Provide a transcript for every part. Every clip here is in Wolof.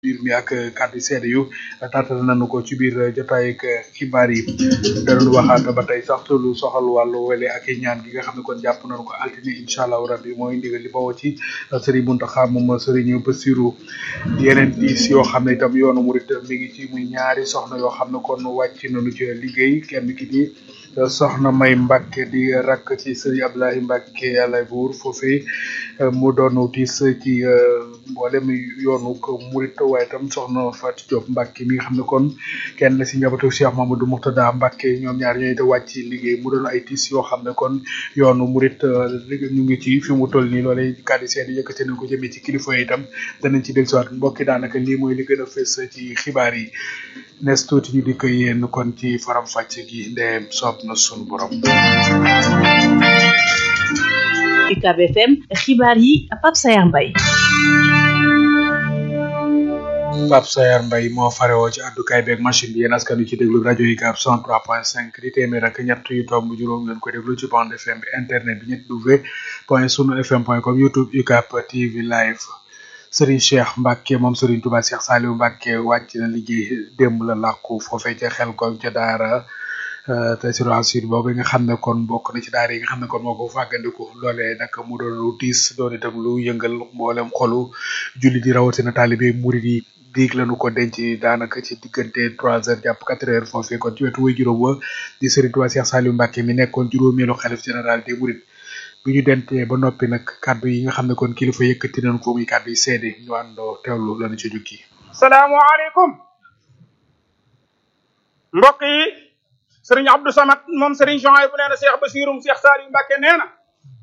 biir mi ak kàddu seede yu taatal nañu ko ci biir jotaay ak xibaar yi danañ waxaat ba tey sax lu soxal wàllu wele ak i ñaan gi nga xam ne kon jàpp nañu ko altine incha allahu rabbi mooy ndigal li bawoo ci Serigne Mountakha moom Serigne Bassirou yeneen diis yoo xam ne itam yoonu murit mi ngi ci muy ñaari soxna yoo xam ne kon wàcc nañu ci liggéey kenn ki di soxna May Mbacke di rakk ci Serigne Abdoulaye Mbacke yàlla buur foofee mu doon tiis ci mboolem yoonu ko murit waaye itam soxna Fatou Diop Mbacke mi nga xam ne kon kenn la si njabootu Cheikh Mamadou Mouxtada Mbacke ñoom ñaar ñooy te wàcc liggéey mu doon ay tiis yoo xam ne kon yoonu murit ñu ngi ci fi mu toll nii loolee kàddu seen yëkkati nañ ko jëmee ci kilifa yi itam danañ ci dellusiwaat mbokki daanaka lii mooy li gën a fës ci xibaar yi nes tuuti ñu di ko yéen kon ci faram fàcc gi ndeem soob na sunu borom. UCAB FM xibaar yi Pape Sayar Mbaye Pape Sayar Mbaye moo farewoo ci àddukaay beeg machine bi yéen askan wi ci déglu rajo UCAB 103.5 di téeméer ak ñett yu tomb juróom ngeen ko déglu ci bande FM bi internet bi ñett w point sunu fm point com youtube UCAB TV live Serigne Cheikh Mbacke moom Serigne Touba Cheikh Saliou Mbacke wàcc na liggéey démb la làkku foofee ca xel ko ca daara te sur sud boobu nga xam ne kon bokk na ci daara yi nga xam ne kon moo ko fàggandiku loolee nag mu doon lu tiis doon itam lu yëngal mboolem xolu julli di rawatina taalibe murid yi diig lañu ko denc daanaka ci diggante trois heures jàpp quatre heures foofee kon ci wetu way juróom wa di Serigne Touba Cheikh Saliou Mbacke mi nekkoon juróomeelu xalif général des mourides bi ñu dentee ba noppi nag kàddu yi nga xam ne kon kilifa yëkkati nañu ko muy kàddu yi seede ñu àndoo teewlu lañu ci jukki salaamaaleykum mbokk yi sëriñ Abdou Samad moom sëriñ Jean bu nee na Cheikh Bassirou Cheikh Saliou Mbacke nee na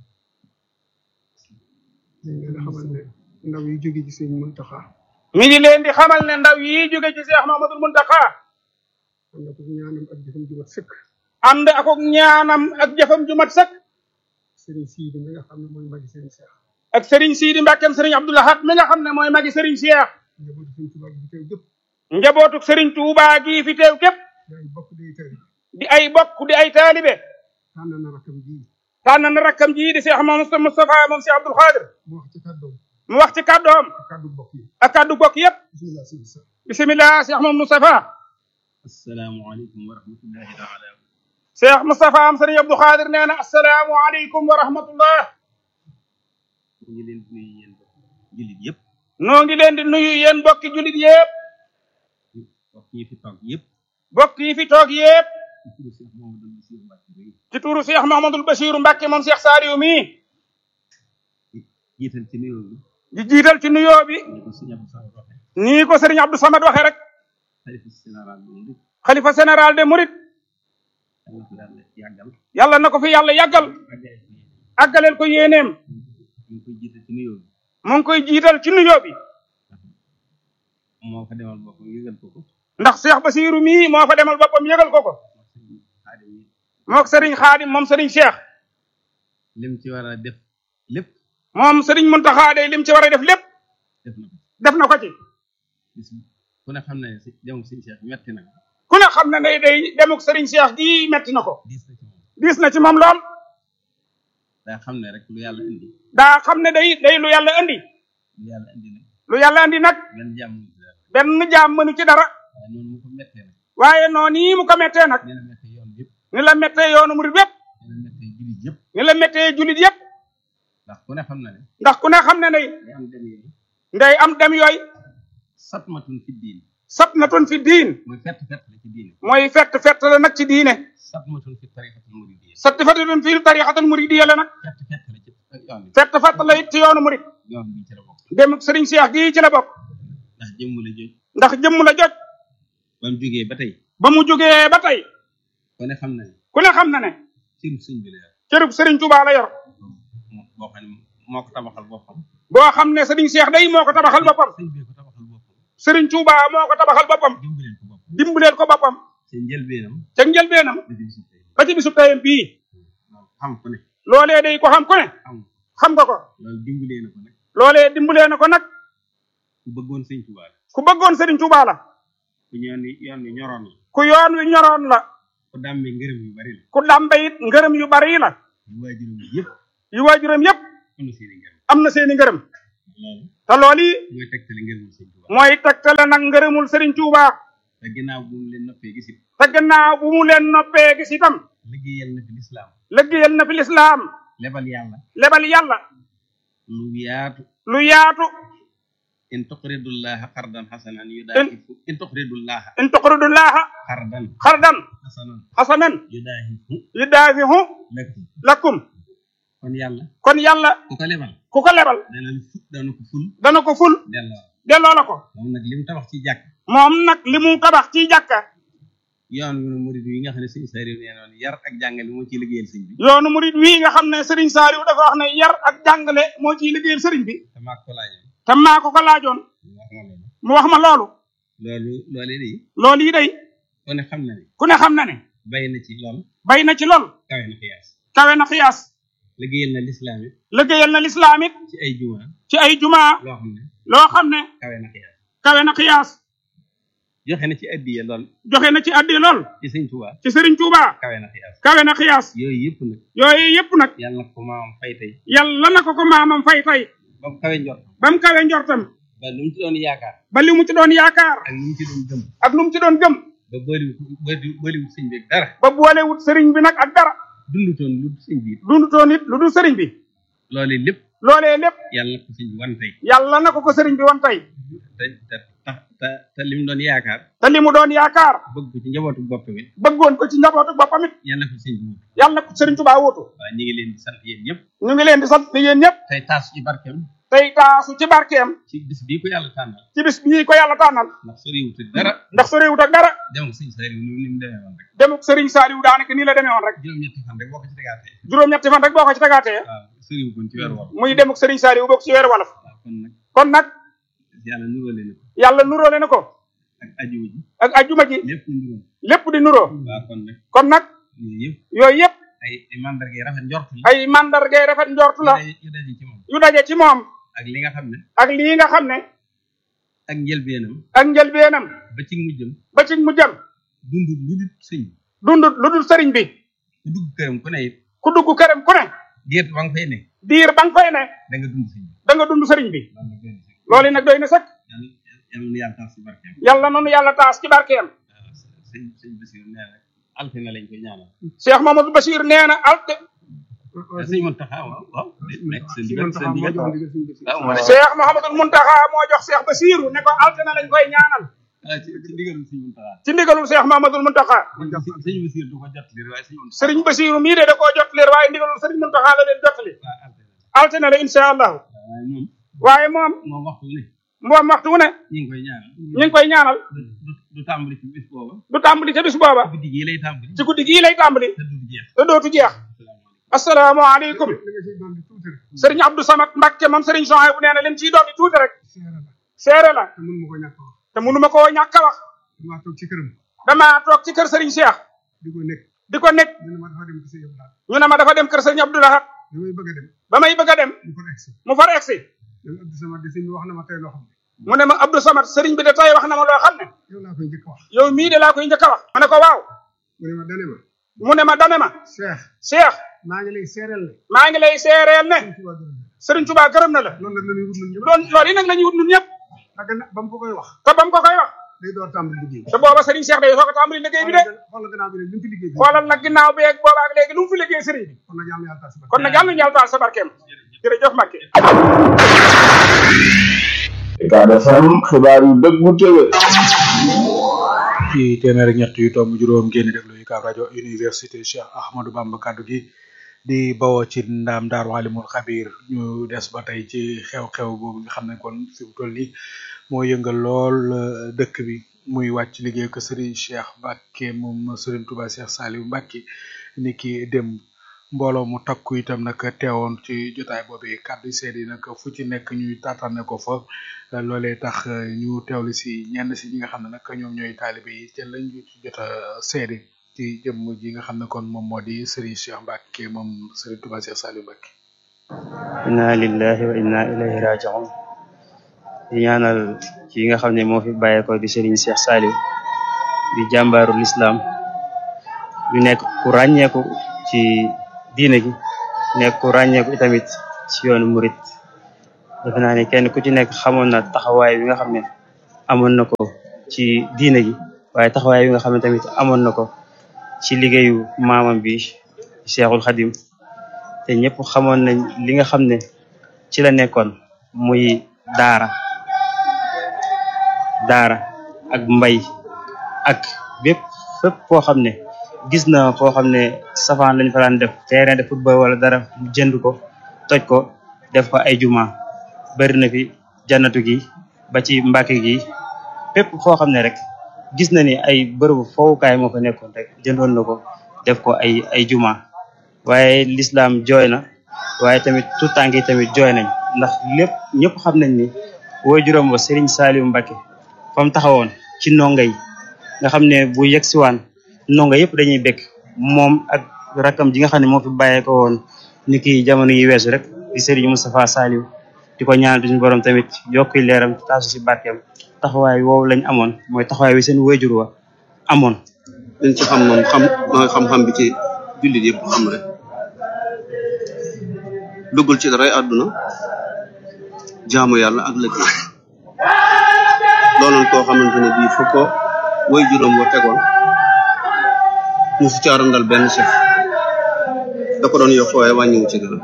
ñu ngi leen di xamal ne ndaw yi jóge ci sëriñ Mountakha mi ngi leen di xamal ne ndaw yi jóge ci Cheikh Mamadou Mountakha ànd ak ñaanam ak jëfam ju mat sëkk ànd ak ñaanam ak jëfam ju mat sëkk sëriñ Sidi mi nga xam ne mooy magi sëriñ Cheikh ak sëriñ Sidi Mbackeem sëriñ Abdou Lahad mi nga xam ne mooy magi sëriñ Cheikh njabootu sëriñ Tuubaa gi fi teew njabootu sëriñ Touba gii fi teew gépp képp yaay bokk day tari di ay bokk di ay taalibe tànn na rakam ji tànn na rakkam ji di Cheikh Mamadou Moustapha moom Cheikh Abdoul Khadir mu wax ci kàddoom mu wax ci kàddoom ak kàddu bokk yi ak kàddu bokk yépp bismillah sëriñ sa bisimilah Cheikh Mamadou Moustapha asalaamaaleykum wa rahmatullahi taala Cheikh Moustapha am sëriñ Abdou Khadir nee na asalaamualeykum wa rahmatullah ñu ngi leen di nuyu yéen jullit yëpp noo ngi leen di nuyu yéen bokki jullit yépp mbokk yi fi toog yëpp bokk yi fi toog yépp ci turu Cheikh Mamadou ci turu Cheikh Mahamadul Bachiru Bassirou Mbacke bi Mbacke moom Cheikh Saliou mii jiital ci nuyoo bi di jiital ci nuyoo bi ñu ko sëñ Abdou Samad waxe nii ko sëriñ Abdou Samad waxe rek xalifa général bi mu xalifa général de Mouride yàlla ko yàlla yàggal yàlla na ko fi yàlla yàggal àggale ko yéen àggaleel ko yéeneem ñu ngi koy jiital ci nuyoo bi mu ngi koy jiital ci nuyoo bi moo fa demal boppam yëgal ko ko ndax Cheikh Bassirou mii moo fa demal boppam yëgal ko ko xaadim yi mook sëriñ Xaadim moom sëriñ Cheikh lim ci war a def lépp moom sëriñ Muntaxa day lim ci war a def lépp def na ko def na ko ci bis ku ne xam ne si demum sëñ Cheikh metti na ku ne xam na ne day demuk sëriñ Cheikh gii metti na ko diis na ci moom diis na ci moom lool daa xam ne rek lu yàlla indi daa xam ne day day lu yàlla indi lu yàlla indi nag lu yàlla indi nag benn jàmm mu ci dara benn jaam mënu ci dara waaye noonu mu ko mettee nag waaye noonu yi mu ko mettee nag nee na mettee yoon yëpp ni la mettee yoonu murid yépp nee na mettee jullit yëpp ni la mettee jullit yépp ndax ku ne xam na ne ndax ku ne xam ne ne day am dem yooyu ndey am dem yooyu satmatun fi diin satnatun fi diin mooy fett fett la ci diine mooy fett fett la nag ci diine satmatun fi tariqatul muridiyya satfatun fi tarixatul muridiyya la nag fett fett la ci yoon bi fett fett la it ci yoonu murid yoon bi ci la bokk demuk sëriñ Cheikh gii ci la bokk ndax jëmm la joj ndax jëmm la jot ba mu jógee ba tey ba mu jógee ba tey ku ne xam na ne ku ne xam na ne cëru sëñ bi la yor cërub sëriñ Touba la yor moo- boo xam ne moo ko tabaxal boppam boo xam ne sëriñ Cheikh day moo ko tabaxal boppam sëñ bee ko tabaxal boppam sëriñ Touba moo ko tabaxal boppam dimbaleen ko boppam dimbaleel ko boppam seen njëlbeenam ca njëlbeenam da di bisu tey ba ci bisu tayam bii loolu xam ku ne loolee day ko xam ku ne xam xam nga ko loolu dimbalee na ko nag loolee dimbalee na ko nag ku bëggoon sëñ Tuubaa la ku bëggoon sëriñ Touba la ku ñoon ni yoon wi ñoroon la ku yoon wi ñoroon la ku dàmmee ngërëm yu bari la ku dàmbe it ngërëm yu bari la yu waajuram yëpp yu waajuram yépp am na seeni ngërëm am na seeni ngërëm loolu te loolu yi mooy tegtali ngërëmul sëñ Tuubaa mooy tegtale nag ngërëmul Serigne Touba te ginnaaw bu mu leen noppee gisit te gannaaw bu mu leen noppee gis itam liggéeyal na fi lislaam liggéeyal na fi lislaam lebal yàlla lebal yàlla lu yaatu lu yaatu in tuqridullaha qardan xasanan yudaahifu in tuqridullaha in tuqridullaha qardan xardan xasanan xasanan yudaahifu yudaafihu lakum lakum kon yàlla kon yàlla ku ko lebal ku ko lebal dana fu dana ko ful dana ko ful delloo delloo la ko moom nag li mu tabax ci jàkk moom nag li mu tabax ci jàkka yoon wi murid yi nga xam ne sëñ Saliou nee noon yar ak jàngale moo ciy liggéeyal sëñ bi yoonu murid wii nga xam ne Serigne Saliou dafa wax ne yar ak jàngale moo ciy liggéeyal Serigne bi te maa ko laajee te maa ko ko laajoon wax ma loolu mu wax ma loolu loolu loolee de loolu yi day ku ne xam na ne ku ne xam na ne bay na ci lool bay na ci lool kawe na xiyaas kawe na xiyaas liggéeyal na lislaam it liggéeyal na lislaam it ci ay juma ci ay jumaa loo xam ne loo xam ne kawe na xiyaas kawe na xiyaas joxe na ci addiya lool joxe na ci addi lool ci sëñ Tuubaa ci Serigne Touba kawe na xiyaas kawe na xiyaas yooyu yëpp nag yooyu yëpp nag yàlla na ko maamam fay tey yàlla na ko ko maamam fay fay ba mu kawe njort ba mu kawe njortam ba lu mu ci doon yaakaar ba li mu ci doon yaakaar ak lu mu ci doon gëm ak lu mu ci doon gëm ba booliwut booli booliwut sëñ bi ak dara ba boolewut Serigne bi nag ak dara dundutoon lu dul sëñ bi dundutoon it lu dul Serigne bi loolee lépp loolee lépp yàlla na ko sëñ bi wan tey yàlla na ko ko Serigne bi wan tey te te tax te te li mu doon yaakaar te li mu doon yaakaar bëgg ko ci njabootu boppam it bëggoon ko ci njabootu boppam it yàlla na ko sëñ bi wut yàlla na ko Serigne Touba wuutu waaw ñu ngi leen di sant yéen ñëpp ñu ngi leen di sant di yéen ñëpp tey taas ci barkeem tey taasu ci barkeem ci bis bii ko yàlla tànnal ci bis bii ko yàlla tànnal ndax soriwut ak dara ndax soriwut ak dara dem ak sëñ Saliou ni ni mu demee woon rek demuk Serigne Saliou daanaka nii la demee woon rek juróom-ñetti fan rek boo ko ci tegaatee juróom-ñetti fan rek boo ko ci tegaatee waaw soriwut kon ci weer wolof muy demuk Serigne Saliou bokk ci weeru wolof waaw kon nag kon nag yàlla nuróole na ko yàlla nuróole na ko ak ajiwu ji ak ajjuma ji lépp nuróo lépp di nuroo waaw kon nag kon nag yooyu yëpp yooyu yëpp ay ay mandarga yi rafet njort la ay mandargay rafet njortu la yu daje- yu daje ci moom yu daje ci moom ak li nga xam ne ak lii nga xam ne ak njëlbeenam ak njëlbeenam ba ci mujjam ba ci mu jëm dund lu dul sëñ bi dundut lu dul sëriñ bi ku dugg këram ku ne it ku dugg këram ku ne diir ba nga fay ne diir ba nga fay ne da nga dund sëñ bi da nga dund sëriñ bi loolu nag doy na sëkk loolu nag doy na sëkk yàlla yàlla na yàlla taas ci barkeem yàlla nanu yàlla taas ci barkeem waaw sëñ sëñ Basiir nee na altine lañ koy ñaanal Cheikh Mamadou Bachir nee na alte te sëñ Muntaxa waaw waaw nekk seen si digal man seen taxaw moo digal jox ndigal suñu bés waaw moo ne Cheikh Mouhamadul Muntaxa moo jox Cheikh Bachir ne ko alte na lañ koy ñaanal ah ci ci ndigalul sëñ Muntaxa ci ndigalul Cheikh Mamadul Muntaxa sëñ Basiir du ko jot li waaye sëñ Muntaxa sëriñ Bachir mii de da koo jot leer waaye ndigalul sëriñ Muntaxa la leen jotali waaw altine alte na la incha allahu waaye moom waaye moom moom waxtu ne moom waxtu wu ne ñu ngi koy ñaanal ñu ngi koy ñaanal du du du tàmbali ci bis booba du tàmbali ca bis booba guddi gii lay tàmbali ci guddi gii lay tàmbali te du jeex te dootu jeex asalaamaaleykum li nga ciy doon di tuuti rek sëriñ Abdou Samad Mbacke moom sëriñ Jean bu nee na lim ciy doon di tuuti rek seera la seere la te mun ma ko ñàkk a wax te mënuma koo ñàkk a wax damaa toog ci këram damaa toog ci kër sëriñ Cheikh di ko nekk di ko nekk ñu ne ma dafa dem ci sa yëpp daal ñu ne ma dafa dem kër sëriñ Abdou Lahad bi may bëgg a dem ba may bëgg a dem mu ko egsi mu far egsi même Abdou Samad di si wax na ma tey loo xam ne mu ne ma Abdou Samad sëriñ bi de tey wax na ma loo xam ne yow laa koy njëkk a wax yow mii de laa koy njëkk a wax ma ne ko waaw mu ne ma dane ma mu ne ma dane ma Cheikh Cheikh maa ngi lay seereel ne maa ngi lay seereel ne suñ tubaab gërëm na sëriñ Touba gërëm na la loolu nag la ñuy wut ñun ñëpp doon loolu yi nag la ñuy wut ñun ñëpp ak na ba mu ko koy wax te ba mu ko koy wax day door tàmbali liggéey bi te booba sëriñ Cheikh day soog a tàmbali liggéey bi de xoolal gannaaw bi ne li mu fi liggéey bi xoolal nag ginnaaw bi ak booba ak léegi lu mu fi liggéey sëriñ bi kon nag yàlla na yàlla tas ba kon nag yàlla na yàlla taal sa barkeem jërëjëf Mbacke Ucab FM xibaar yu dëggu tëwe ci téeméer ak ñett yu tomb juróom ngeen di déglu UCAB rajo université Cheikh Ahmadou Bamba kaddu gi di bawoo ci ndaam daaru alimul xabir ñu des ba tey ci xew-xew boobu nga xam ne kon fi mu toll nii moo yëngal lool euh, dëkk bi muy wàcc liggéey ko Serigne Cheikh Mbacke moom Serigne Touba Cheikh Saliou Mbacke ni ki dem mbooloo mu takku itam nag teewoon ci jotaay boobu kàddu seede yi nag fu ci nekk ñuy taataane ko fa euh, loolee tax euh, ñu teewlu si ñenn si ñi nga xam ne nag ñoom ñooy taalibe yi te lañ ñu ci jot a seede ci jëmm ji nga xam ne kon moom moo di Serigne Cheikh Mbacke moom Serigne Touba Cheikh Saliou Mbacke. inna lillahi wa inna ilayhi raji'un di ñaanal ki nga xam ne moo fi bàyyeeko di Serigne Cheikh Saliou di jàmbaaru l'islam di nekk ku ràññeeku ci diine gi nekk ku ràññeeku itamit ci yoonu murit defe naa ne kenn ku ci nekk xamoon na taxawaay bi nga xam ne amoon na ko ci diine gi waaye taxawaay bi nga xam ne tamit amoon na ko ci liggéeyu maamam bi Cheikhul Khadim te ñëpp xamoon nañ li nga xam ne ci la nekkoon muy daara daara ak mbay ak bépp fépp foo xam ne gis na foo xam ne safaan lañ fa daan def terrain de football wala dara mu jënd ko toj ko def ko ay juma bari na fi jannatu gi ba ci mbàkke gi fépp foo xam ne rek gis na ni ay bërëbu fowukaay moo fa nekkoon rek jëndoon na ko def ko ay ay juma waaye l'islam jooy na waaye tamit tout tànk yi tamit jooy nañ ndax lépp ñëpp xam nañ ni wooy juróom ba Serigne Saliou Mbacké fa mu taxawoon ci ndongo yi nga xam ne bu yegg siwaan ndongo yëpp dañuy bekk moom ak rakam ji nga xam ne moo fi bàyyee ko woon ni ki jamono yi weesu rek di Serigne Moustapha Saliou di ko ñaan suñu borom tamit yokki leeram taasu si barkeem taxawaay woowu lañ amoon mooy taxawaay wi seen wayjur wa amoon liñ ci xam moom xam mooy xam-xam bi ci jullit yëpp xam rek duggul ci daray àdduna jaamu yàlla ak liggéey doonoon koo xamante ne bii fu ko way juróom wa tegoon mu su caarandal benn chef da ko doon yokk waaye wàññiwu ci dara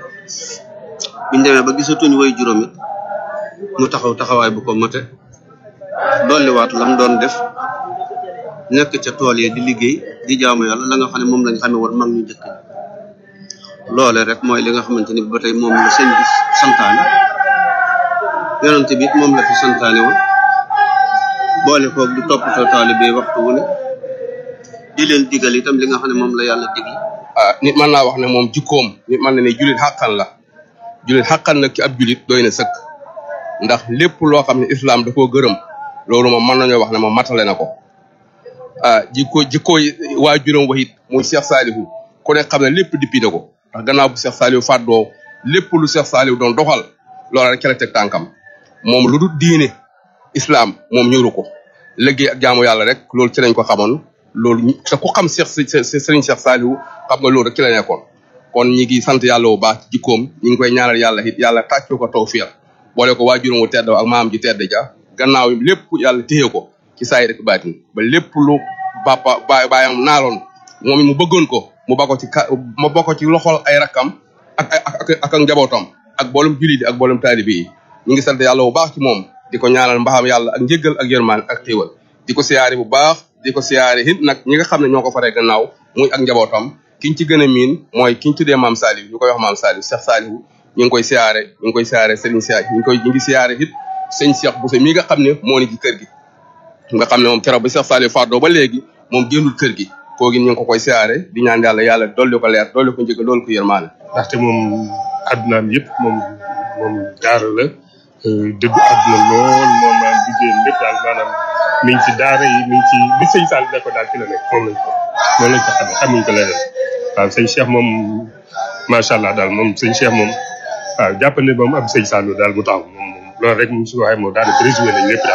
biñ demee ba gisatuñ way juróom it mu taxaw taxawaay bu ko mate dolliwaat lam doon def nekk ca tool yi di liggéey di jaamu yàlla la nga xam ne moom lañ xamee woon mag ñu njëkk ñi loole rek mooy li nga xamante ni ba tey moom la sëñ bi santaane yonente bi it moom la fi santaane woon boole koog di toppatoo taalibe waxtu wu ne di leen digal itam li nga xam ne moom la yàlla digle ah nit mën naa wax ne moom jikkoom nit mën na ne julit xàqan la julit xàqan nag ci ab julit doy na sëkk ndax lépp loo xam ne islam da koo gërëm loolu moom mën nañoo wax ne moom matale na ko ah jikko jikko waa juróom waxit muy Cheikh Salihu ku ne xam ne lépp dippi na ko ndax gannaaw bu Cheikh Salihu fàddoo lépp lu Cheikh Salihu doon doxal loola rek ca la teg tànkam moom lu dul diine islam moom ñëru ko liggéey ak jaamu yàlla rek loolu ci lañ ko xamoon loolu te ku xam Cheikh Serigne Cheikh Salihu xam nga loolu rek ci la nekkoon kon ñi ngi sant yàlla bu baax ci jikkoom ñi ngi koy ñaanal yàlla it yàlla tàccu ko tawfiq boole ko waajuram wu tedd ak maam ji tedd ja gannaaw lépp yàlla téye ko ci saay rek baatin ba lépp lu papa baay baayam naaloon moom it mu bëggoon ko mu bako ci ka mu bako ci loxol ay rakkam ak ak ak ak njabootam ak boolum jullit yi ak boolum taalibe yi ñu ngi sant yàlla bu baax ci moom di ko ñaanal mbaxam yàlla ak njëggal ak yërmaan ak xéewal di ko siyaare bu baax di ko siyaare it nag ñi nga xam ne ñoo ko faree gannaaw muy ak njabootam kiñ ci gën a miin mooy kiñ tuddee maam Saliou ñu koy wax maam Saliou Cheikh Saliou ñu ngi koy siyaare ñu ngi koy siyaare Serigne Cheikh ñu ngi koy ñu ngi siyaare it sëñ Cheikh Bousso mii nga xam ne moo ni ci kër gi nga xam ne moom keroog ba Cheikh Saliou fàddoo ba léegi moom génnul kër gi koogi ñu ngi ko koy siyaare di ñaan yàlla yàlla dolli ko leer dolli ko njëkk loolu ko yërmaane ndaxte moom addunaam yëpp moom moom daara la dëggu àdduna lool moom maanaam liggéeyam lépp daal maanaam mi ngi ci daara yi mi ngi ci li sëñ Sall ne ko daal ci la nekk moom lañ ko moom lañ ko xamee xamuñ ko leneen waaw sëñ Cheikh moom macha allah daal moom sëñ Cheikh moom waaw jàpp ne moom am sëñ Sall daal mu taxaw moom moom loolu rek mu si waxee moom daanaka résumé nañ lépp daal